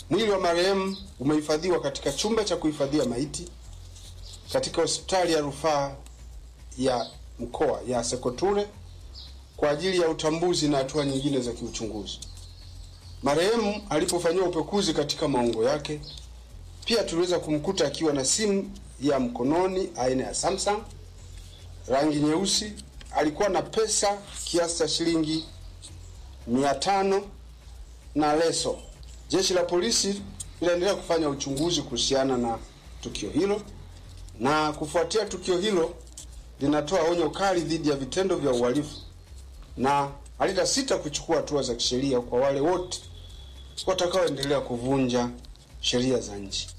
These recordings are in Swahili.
Mwili wa marehemu umehifadhiwa katika chumba cha kuhifadhia maiti katika hospitali ya rufaa ya mkoa ya Sekoture kwa ajili ya utambuzi na hatua nyingine za kiuchunguzi. Marehemu alipofanyiwa upekuzi katika maungo yake, pia tuliweza kumkuta akiwa na simu ya mkononi aina ya Samsung rangi nyeusi. Alikuwa na pesa kiasi cha shilingi mia tano na leso. Jeshi la polisi linaendelea kufanya uchunguzi kuhusiana na tukio hilo, na kufuatia tukio hilo linatoa onyo kali dhidi ya vitendo vya uhalifu na halitasita kuchukua hatua za kisheria kwa wale wote watakaoendelea kuvunja sheria za nchi.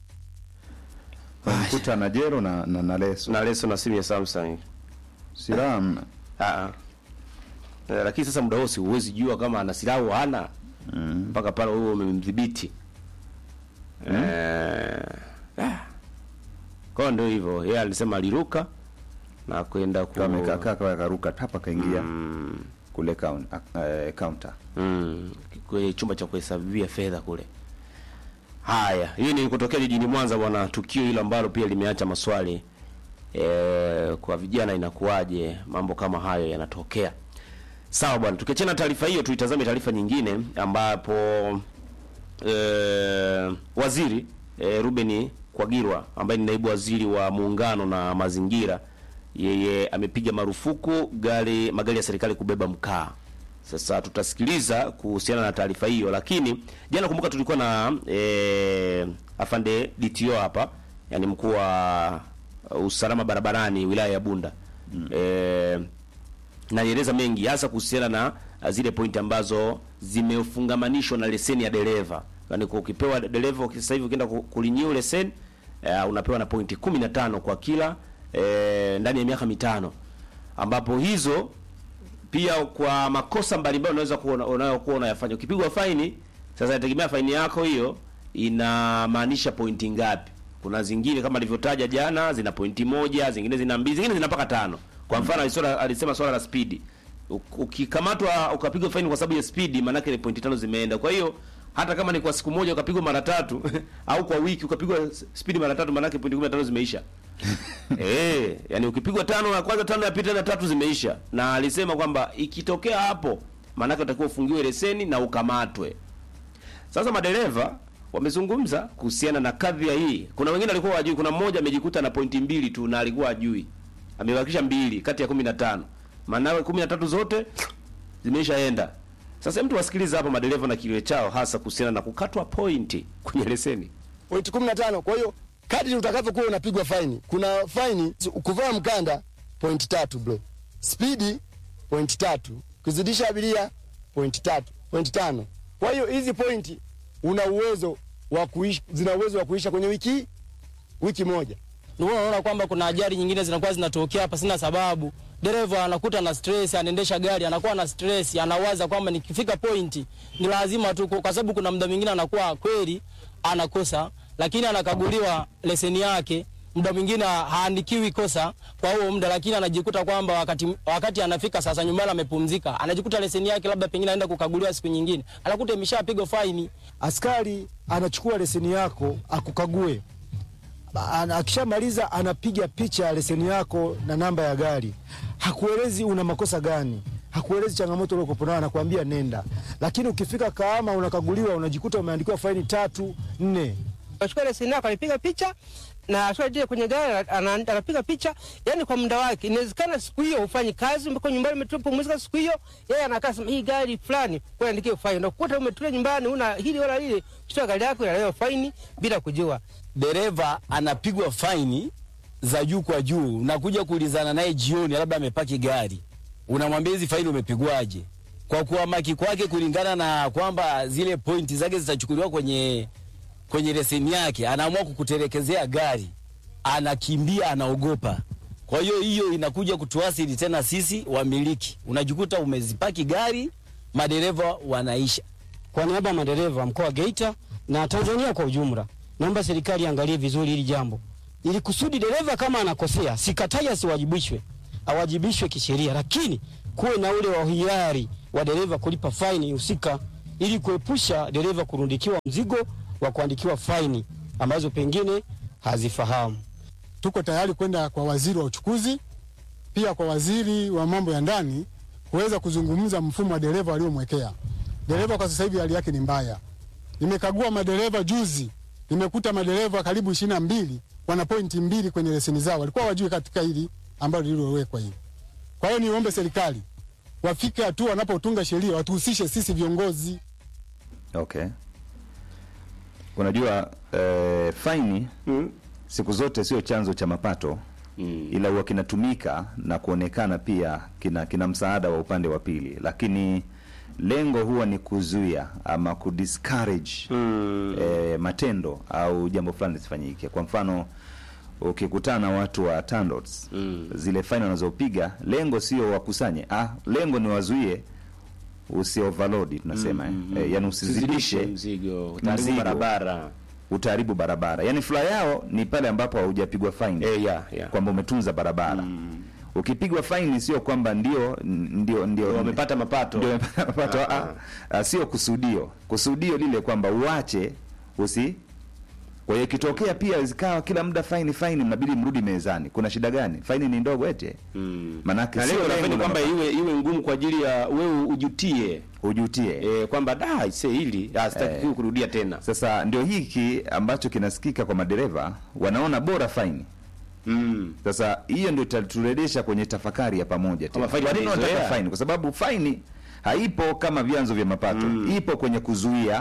Mkuta na jero na, na, na leso na leso na simu ya Samsung. silaha hamna. Ah, ah. Eh, lakini sasa muda wote huwezi jua kama ana silaha au hana mpaka pale wewe umemdhibiti. Eh, ah. Kwa hiyo ndio hivyo, yeye alisema aliruka na kwenda ku Kamekaa kaa karuka tapa kaingia kule kaun- eh, counter. mm, kwenye chumba cha kuhesabia fedha kule. Haya, hii ni kutokea jijini Mwanza bwana, tukio hilo ambalo pia limeacha maswali e, kwa vijana inakuwaje mambo kama hayo yanatokea. Sawa bwana, tukiachana na taarifa hiyo, tuitazame taarifa nyingine ambapo e, waziri e, Ruben Kwagirwa ambaye ni naibu waziri wa muungano na mazingira, yeye amepiga marufuku gari magari ya serikali kubeba mkaa. Sasa tutasikiliza kuhusiana na taarifa hiyo, lakini jana, kumbuka, tulikuwa na e, afande DTO hapa, yani mkuu wa uh, usalama barabarani wilaya ya Bunda mm. e, na nieleza mengi hasa kuhusiana na uh, zile pointi ambazo zimefungamanishwa na leseni ya dereva. Yaani kwa ukipewa dereva sasa hivi ukienda ku- kurenew leseni uh, unapewa na pointi 15 kwa kila eh, ndani ya miaka mitano ambapo hizo pia kwa makosa mbalimbali unaweza kuona unayokuwa unayafanya. Ukipigwa faini, sasa inategemea faini yako hiyo inamaanisha pointi ngapi. Kuna zingine kama alivyotaja jana zina pointi moja, zingine zina mbili, zingine zina mpaka tano. Kwa mfano alisema, alisema swala la speed. Uk- Ukikamatwa ukapigwa faini kwa sababu ya speed, maana yake ni pointi tano zimeenda. Kwa hiyo hata kama ni kwa siku moja ukapigwa mara tatu au kwa wiki ukapigwa speed mara tatu, maana yake pointi 15 zimeisha. Eh, yani ukipigwa tano ya kwanza, tano ya pili, tena tatu zimeisha. Na alisema kwamba ikitokea hapo, maanake utakiwa ufungiwe leseni na ukamatwe. Sasa madereva wamezungumza kuhusiana na kadhia hii. Kuna wengine walikuwa wajui, kuna mmoja amejikuta na pointi mbili tu na alikuwa ajui, amebakisha mbili kati ya kumi na tano maanawe kumi na tatu zote zimeishaenda. Sasa mtu wasikiliza hapa madereva na kilio chao, hasa kuhusiana na kukatwa pointi kwenye leseni. pointi kumi na tano. Kwa hiyo kadri utakavyokuwa unapigwa faini, kuna faini kuvaa mkanda pointi tatu bro, spidi pointi tatu, kuzidisha abiria pointi tatu, pointi tano. Kwa hiyo hizi pointi una uwezo wa kuisha, zina uwezo wa kuisha kwenye wiki wiki moja. ndio unaona kwamba kuna ajali nyingine zinakuwa zinatokea hapa sina sababu. Dereva anakuta na stress, anaendesha gari anakuwa na stress, anawaza kwamba nikifika pointi ni lazima tu, kwa sababu kuna muda mwingine anakuwa kweli anakosa, lakini anakaguliwa leseni yake muda mwingine haandikiwi kosa kwa huo muda, lakini anajikuta kwamba wakati, wakati anafika sasa nyumbani amepumzika, anajikuta leseni yake labda pengine aenda kukaguliwa siku nyingine, anakuta imeshapigwa faini. askari anachukua leseni yako akukague. Ana- Akishamaliza anapiga picha ya leseni yako na namba ya gari, hakuelezi una makosa gani, hakuelezi changamoto uliokuwa nayo, anakuambia nenda. Lakini ukifika Kahama unakaguliwa, unajikuta umeandikiwa faini tatu nne. Achukua leseni yako anapiga picha na ashua kwenye gari ana- anapiga picha, yani kwa muda wake. Inawezekana siku hiyo ufanyi kazi, umekuwa nyumbani umetupumzika siku hiyo, yeye anakaa sema hii gari fulani kwa andikie faini, na kukuta umetulia nyumbani una hili wala lile, kuchukua gari yako inalewa faini bila kujua. dereva anapigwa faini za juu kwa juu, unakuja kuulizana naye jioni, labda amepaki gari, unamwambia hizi faini umepigwaje? Kwa kuamaki kwake kulingana na kwamba zile pointi zake zitachukuliwa kwenye kwenye leseni yake, anaamua kukutelekezea gari, anakimbia, anaogopa. Kwa hiyo hiyo inakuja kutuasili tena sisi wamiliki, unajikuta umezipaki gari, madereva wanaisha Kwa niaba ya madereva mkoa wa Geita na Tanzania kwa ujumla, naomba serikali iangalie vizuri hili jambo, ili kusudi dereva kama anakosea, sikatai asiwajibishwe, awajibishwe kisheria, lakini kuwe na ule wa hiari wa dereva kulipa faini husika, ili kuepusha dereva kurundikiwa mzigo wa kuandikiwa faini ambazo pengine hazifahamu. tuko tayari kwenda kwa waziri wa uchukuzi, pia kwa waziri wa mambo ya ndani kuweza kuzungumza mfumo wa dereva waliomwekea dereva. Kwa sasa hivi hali yake ni mbaya. Nimekagua madereva juzi, nimekuta madereva karibu ishirini na mbili wana pointi mbili kwenye leseni zao, walikuwa wajui katika hili ambalo lililowekwa hivi. Kwa hiyo niombe serikali wafike hatua wanapotunga sheria watuhusishe sisi viongozi. Okay. Unajua eh, faini siku zote sio chanzo cha mapato ila huwa kinatumika na kuonekana pia kina, kina msaada wa upande wa pili, lakini lengo huwa ni kuzuia ama kudiscourage eh, matendo au jambo fulani lisifanyike. Kwa mfano ukikutana na watu wa TANROADS zile faini wanazopiga lengo sio wakusanye, ah, lengo ni wazuie usi overload tunasema eh. Eh, yani usizidishe mzigo, utaharibu mzigo. barabara. utaharibu barabara. Yani furaha yao ni pale ambapo haujapigwa faini Eh, yeah, yeah. kwamba umetunza barabara. Ukipigwa faini sio kwamba ndio ndio ndio Wamepata mapato. ndio wamepata mapato. Ah, Ah, ah, sio kusudio. Kusudio lile kwamba uache usi kwa hiyo ikitokea pia zikawa kila muda faini faini, mnabidi mrudi mezani. Kuna shida gani? Faini ni ndogo ete Mm. manake Na sio lengo la faini lengo kwamba la- iwe iwe ngumu kwa ajili ya wewe ujutie ujutie eh, kwamba da ise hili ah, sitaki Eh. kurudia tena. Sasa ndio hiki ambacho kinasikika kwa madereva, wanaona bora faini. Mm. Sasa hiyo ndio itaturejesha kwenye tafakari ya pamoja tena. Kama faini Kwa nini wanataka wameizoea? faini? Kwa sababu faini haipo kama vyanzo vya mapato, ipo kwenye kuzuia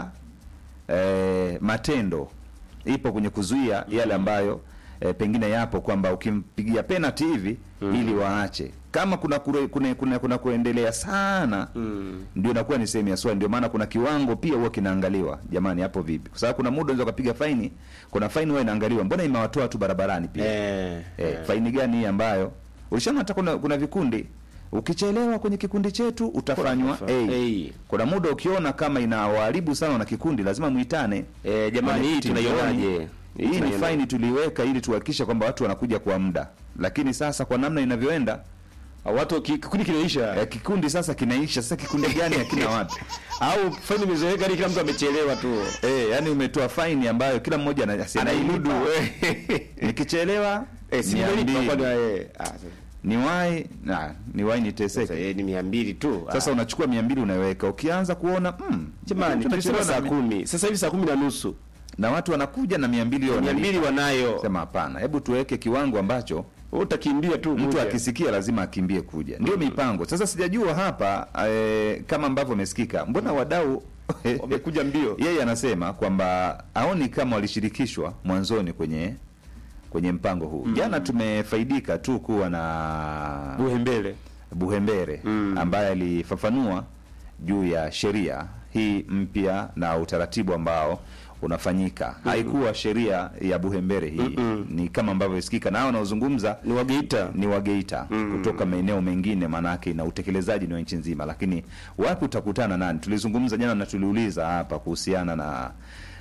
eh, matendo, ipo kwenye kuzuia yale ambayo eh, pengine yapo kwamba ukimpigia penalty hivi ili waache kama kuna kure, kuna, kuna, kuna kuendelea sana ndio inakuwa ni sehemu ya swali. Ndio maana kuna kiwango pia huwa kinaangaliwa, jamani, hapo vipi? Kwa sababu kuna muda unaweza kupiga faini, kuna faini huwa inaangaliwa, mbona imewatoa tu barabarani pia Eh, Eh, faini gani hii ambayo ulishaona hata kuna, kuna vikundi ukichelewa kwenye kikundi chetu utafanywa Kuna- A. A. Kuna muda ukiona kama inawaharibu sana na kikundi lazima muitane. Eh, jamani, hii Mwenyekiti, tunaionaje? jioni, Hii Hii ni tunaionaje? faini tuliweka ili tuhakikishe kwamba watu wanakuja kwa muda, lakini sasa kwa namna inavyoenda Ah, watu ki- kikundi kinaisha eh, kikundi sasa kinaisha. Sasa kikundi gani hakina watu au faini imezoeleka hadi kila mtu amechelewa tu eh, yani umetoa faini ambayo kila mmoja ana- asi- anaimudu anailipa. Nikichelewa eh, si mia mmelipa mbili. kwani eh ah, niwai na niwai niteseke sasa eh, ni 200 tu Sasa ah. unachukua mia mbili unaweka, ukianza kuona mm, jamani tulisema tunachelewa saa na, kumi sasa hivi saa kumi na nusu na watu wanakuja na mia mbili mia wanalipa. mbili wanayo Sema hapana, hebu tuweke kiwango ambacho Wewe utakimbia tu mtu kuja. akisikia lazima akimbie kuja, ndio mipango. Sasa sijajua hapa eh, kama ambavyo amesikika, mbona wadau wamekuja mbio yeye anasema kwamba aoni kama walishirikishwa mwanzoni kwenye kwenye mpango huu. Jana tumefaidika tu kuwa na buhembele Buhembere ambaye alifafanua juu ya sheria hii mpya na utaratibu ambao unafanyika. Haikuwa sheria ya Buhembere hii, ni kama ambavyo isikika nao wanaozungumza ni wageita ni wa Geita kutoka maeneo mengine, maanake na utekelezaji ni wa nchi nzima. Lakini wapi utakutana nani? Tulizungumza jana na tuliuliza hapa kuhusiana na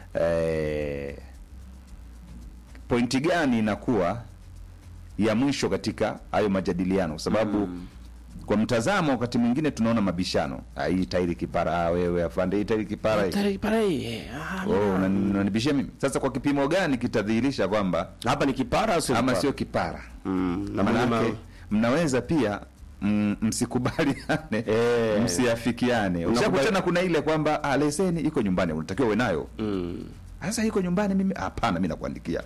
eh, pointi gani inakuwa ya mwisho katika hayo majadiliano, kwa sababu kwa mtazamo wakati mwingine tunaona mabishano, Ah, hii tairi kipara, ah, wewe afande, hii tairi kipara hii. Tare- pare, eh, ah, Oh, unani- unanibishia mimi sasa. Kwa kipimo gani kitadhihirisha kwamba hapa ni kipara au sio ama kipara? sio kipara? Mm, na mwenye Manake ma- mnaweza pia mm, msikubaliane Eh. msiafikiane. Ushakutana kuna ile kwamba ah, leseni iko nyumbani, unatakiwa uwe nayo. Mm. Sasa iko nyumbani, mimi hapana, mimi nakuandikia.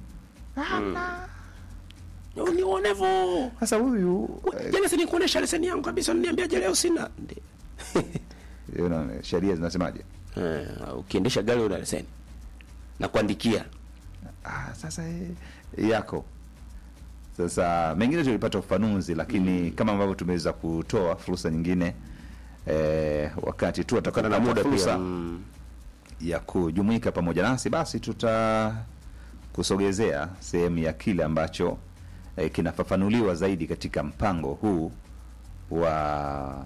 ni uonevu Sasa huyu eh, jana si nikuonesha leseni yangu kabisa niambiaje leo sina Ndi- you know, sheria zinasemaje? Eh, ukiendesha gari una leseni na kuandikia Ah, sasa eh, yako sasa mengine tulipata ufafanuzi lakini kama ambavyo tumeweza kutoa fursa nyingine eh, wakati tu kutokana na atakapopata muda fursa pia mm. ya kujumuika pamoja nasi basi tuta kusogezea sehemu ya kile ambacho eh, kinafafanuliwa zaidi katika mpango huu wa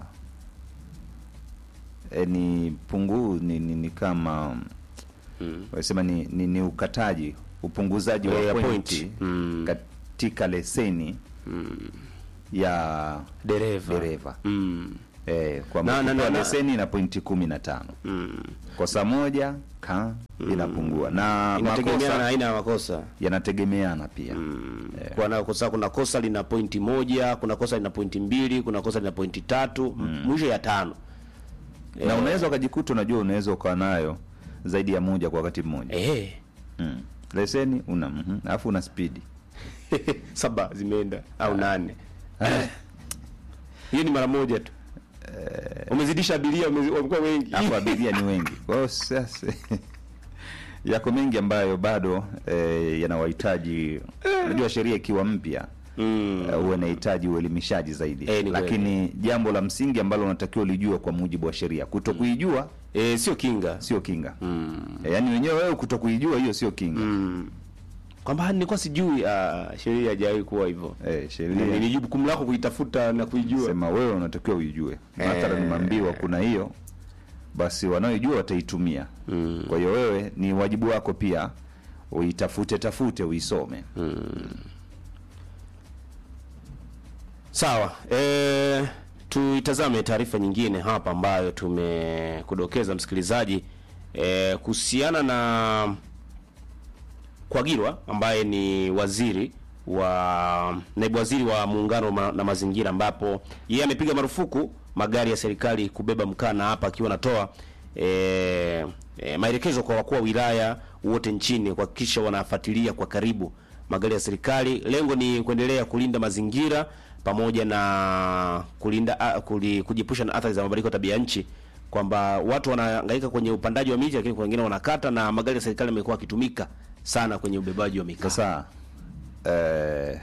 eh, ni pungu ni, ni, ni kama Mm. wanasema ni, ni, ni ukataji upunguzaji Eh, wa ya pointi pointi. Mm. katika leseni ya dereva dereva mm. eh, kwamba Na- na- ukipewa na- na- leseni na pointi kumi na tano kosa moja ka inapungua na inategemeana na makosa aina ya makosa yanategemeana pia kuna kosa kuna kosa lina pointi moja kuna kosa lina pointi mbili kuna kosa lina pointi tatu mwisho ya tano na unaweza ukajikuta unajua unaweza ukawa nayo zaidi ya moja kwa wakati mmoja eh mm. leseni una mhm, alafu una spidi saba zimeenda au nane hiyo ni mara moja tu umezidisha abiria umezi- wamekuwa wengi alafu abiria ni wengi kwa hiyo sasa yako mengi ambayo bado eh, yanawahitaji unajua sheria ikiwa mpya Mm. eh, huwa inahitaji uelimishaji zaidi Eh, ni lakini jambo la msingi ambalo unatakiwa ulijua kwa mujibu wa sheria kuto kuijua eh, sio kinga sio kinga mm. yaani wenyewe wewe kuto kuijua hiyo sio kinga mm. kwamba nilikuwa sijui ah, sheria haijawahi kuwa hivyo eh, sheria ni jukumu lako kuitafuta na kuijua sema wewe unatakiwa uijue mathalan Eh. mambiwa kuna hiyo basi wanaoijua wataitumia mm. kwa hiyo wewe ni wajibu wako pia uitafute tafute uisome Sawa, e, tuitazame taarifa nyingine hapa ambayo tumekudokeza msikilizaji e, kuhusiana na Kwagilwa ambaye ni waziri wa naibu waziri wa muungano ma, na mazingira, ambapo yeye amepiga marufuku magari ya serikali kubeba mkaa, na hapa akiwa anatoa e, e, maelekezo kwa wakuu wa wilaya wote nchini kuhakikisha wanafuatilia kwa karibu magari ya serikali. Lengo ni kuendelea kulinda mazingira pamoja na kulinda a, kuli, kujiepusha na athari za mabadiliko ya tabia nchi, kwamba watu wanahangaika kwenye upandaji wa miti, lakini kuna wengine wanakata, na magari ya serikali yamekuwa yakitumika sana kwenye ubebaji wa mikaa. sasa eh,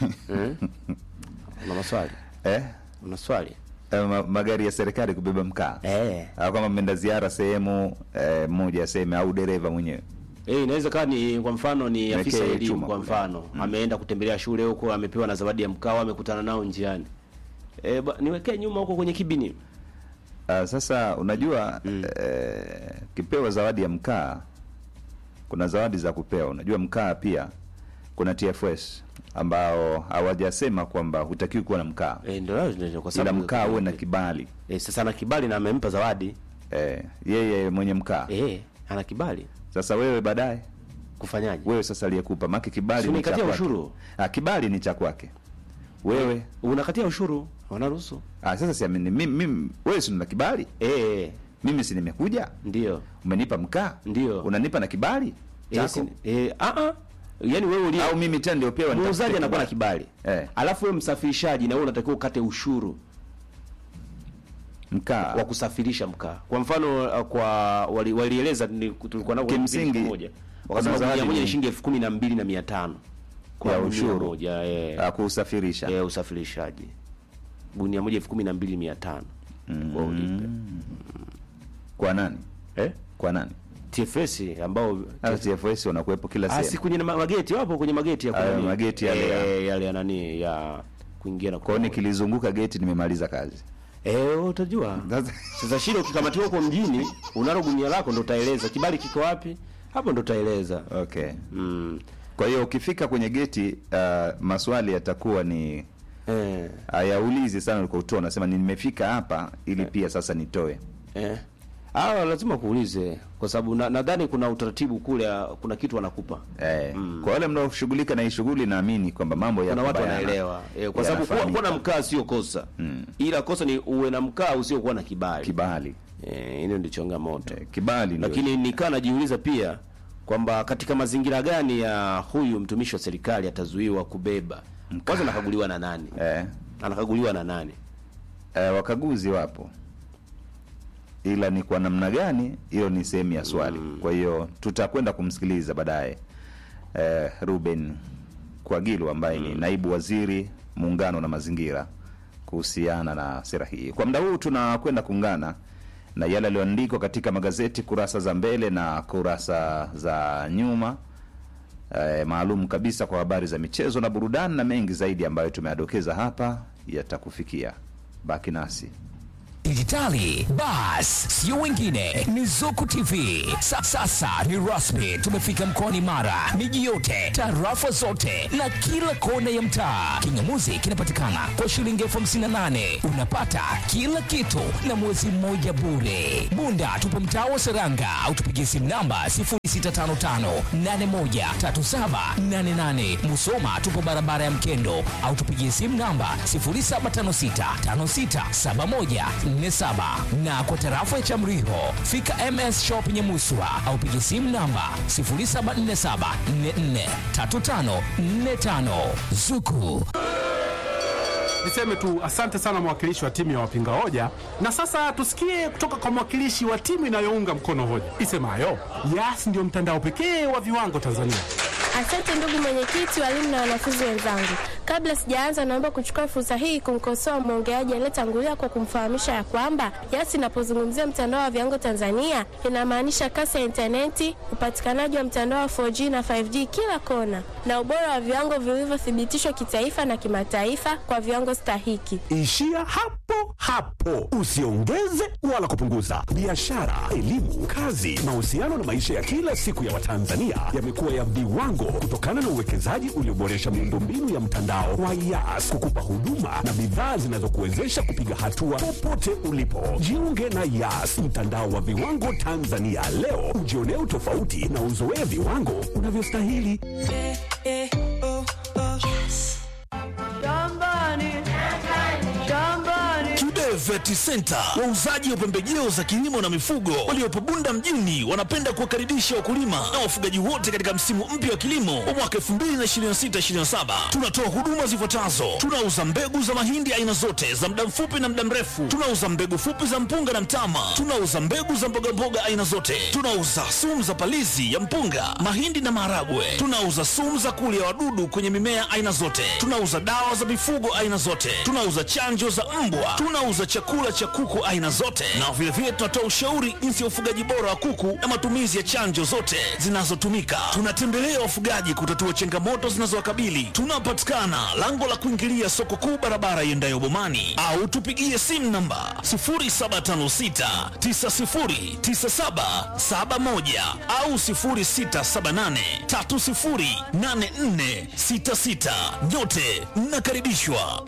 Una maswali? eh, Una swali? eh, ma- magari ya serikali kubeba mkaa Eh. au kama mmeenda ziara sehemu eh, moja aseme au dereva mwenyewe Eh, inaweza kawa ni kwa mfano ni Mwekee afisa elimu chuma kwa kule. mfano ameenda kutembelea shule huko, amepewa na zawadi ya mkaa, amekutana nao njiani. Eh, ba- niwekee nyuma huko kwenye kibini. Uh, sasa unajua mm. eh, kipewa zawadi ya mkaa, kuna zawadi za kupewa. Unajua mkaa pia kuna TFS ambao hawajasema kwamba hutakiwi kuwa na mkaa, Eh, ndio ndio kwa ila sababu mkaa uwe na kibali. eh, sasa ana kibali na amempa zawadi. Eh, yeye mwenye mkaa. Eh, ana kibali. Sasa wewe baadaye Kufanyaje? wewe sasa aliyekupa maki kibali Si ni cha unikatia kwake. ushuru? Ah, kibali ni cha kwake. Wewe Unakatia ushuru, wanaruhusu. ah, sasa si amini mimi, mimi wewe si una kibali? Eh, Mimi si nimekuja, ndio. umenipa mkaa, Ndio. unanipa na kibali Eh, chako si, eh, a a Yaani wewe ulie au mimi tena ndio pewa muuzaji nitafute anakuwa na kibali. kibali. Eh. Alafu wewe msafirishaji na wewe unatakiwa ukate ushuru mkaa wa kusafirisha mkaa. Kwa mfano uh, kwa wali- walieleza ni tulikuwa nao kwenye Kimsingi, kipindi kimoja. kuna Wakasema zawadi gunia moja ni- ni shilingi elfu kumi na mbili na mia tano kwa Ya gunia ushuru. moja eh, ya kuusafirisha eh, usafirishaji. Gunia moja elfu kumi na mbili mia tano kwa ulipe. kwa nani Eh? kwa nani TFS ambao Hata TFS wanakuwepo kila Ah, si sehemu kwenye ma- mageti wapo kwenye mageti ya Hayo kunani. mageti yale ya- eh, yale ya nani ya kuingia na kwao kutoka. nikilizunguka geti nimemaliza kazi Eh, utajua. Sasa- Sasa shida ukikamatiwa huko mjini, unalo gunia lako ndo utaeleza kibali kiko wapi? Hapo ndo utaeleza. okay Mm. kwa hiyo ukifika kwenye geti uh, maswali yatakuwa ni Eh, hayaulizi sana ulikotoa unasema ni nimefika hapa ili pia sasa nitoe eh. Ah, lazima kuulize kwa sababu na- nadhani kuna utaratibu kule, ah, kuna kitu wanakupa. eh, kwa wale mnaoshughulika na hii shughuli naamini kwamba mambo Kuna yako watu bayana. wanaelewa. Eh, kwa sababu kuwa, Yanafahamika. kuwa na mkaa sio kosa. Ila kosa ni uwe na mkaa usiokuwa na kibali. kibali Eh, hilo ndio changamoto. eh, kibali ndio Lakini nikaa najiuliza pia kwamba katika mazingira gani ya huyu mtumishi wa serikali atazuiwa kubeba. Kwanza anakaguliwa na nani? eh, Anakaguliwa na nani? eh, wakaguzi wapo ila ni kwa namna gani hiyo ni sehemu ya swali kwa hiyo tutakwenda kumsikiliza baadaye eh, ruben kwagilu ambaye ni naibu waziri muungano na mazingira kuhusiana na sera hii kwa muda huu tunakwenda kuungana na yale yaliyoandikwa katika magazeti kurasa za mbele na kurasa za nyuma eh, maalum kabisa kwa habari za michezo na burudani na mengi zaidi ambayo tumeadokeza hapa yatakufikia baki nasi kidijitali, bas sio wengine ni Zuku TV. Sa, sasa ni rasmi, tumefika mkoani Mara, miji yote, tarafa zote na kila kona ya mtaa. Kingamuzi kinapatikana kwa shilingi elfu hamsini na nane unapata kila kitu na mwezi mmoja bure. Bunda tupo mtaa wa Seranga au tupigie simu namba 0655813788. Musoma tupo barabara ya Mkendo au tupigie simu namba 0756567147 na kwa tarafa ya Chamriho fika MS Shop Nyamuswa au pigie simu namba 0747443545 Zuku. Niseme tu asante sana mwakilishi wa timu ya wapinga hoja, na sasa tusikie kutoka kwa mwakilishi wa timu inayounga mkono hoja isemayo Yas ndio mtandao pekee wa viwango Tanzania. Asante ndugu mwenyekiti, walimu na wanafunzi wenzangu. Kabla sijaanza, naomba kuchukua fursa hii kumkosoa mwongeaji aliyetangulia kwa kumfahamisha ya kwamba Yas inapozungumzia mtandao wa viwango Tanzania inamaanisha kasi ya intaneti, upatikanaji wa mtandao wa 4G na 5G kila kona, na ubora wa viwango vilivyothibitishwa kitaifa na kimataifa kwa viwango stahiki. Ishia hapo hapo, usiongeze wala kupunguza. Biashara, elimu, kazi, mahusiano na maisha ya kila siku ya Watanzania yamekuwa ya viwango kutokana na uwekezaji ulioboresha miundombinu ya mtandao wa Yas kukupa huduma na bidhaa zinazokuwezesha kupiga hatua popote ulipo. Jiunge na Yas, mtandao wa viwango Tanzania leo, ujionee utofauti na uzoee viwango unavyostahili. Kibe Vet Center, wauzaji wa pembejeo za kilimo na mifugo waliopo Bunda mjini, wanapenda kuwakaribisha wakulima na wafugaji wote katika msimu mpya wa kilimo wa mwaka 2026/2027. Tunatoa huduma zifuatazo: tunauza mbegu za mahindi aina zote za muda mfupi na muda mrefu, tunauza mbegu fupi za mpunga na mtama, tunauza mbegu za mbogamboga aina zote, tunauza sumu za palizi ya mpunga, mahindi na maharagwe, tunauza sumu za kulia wadudu kwenye mimea aina zote, tunauza dawa za mifugo aina zote, tunauza chanjo za mbwa, tunauza chakula cha kuku aina zote, na vilevile tunatoa ushauri jinsi ya ufugaji bora wa kuku na matumizi ya chanjo zote zinazotumika. Tunatembelea wafugaji kutatua changamoto zinazowakabili. Tunapatikana lango la kuingilia soko kuu, barabara iendayo Bomani, au tupigie simu namba 0756909771 au 0678308466. Nyote mnakaribishwa.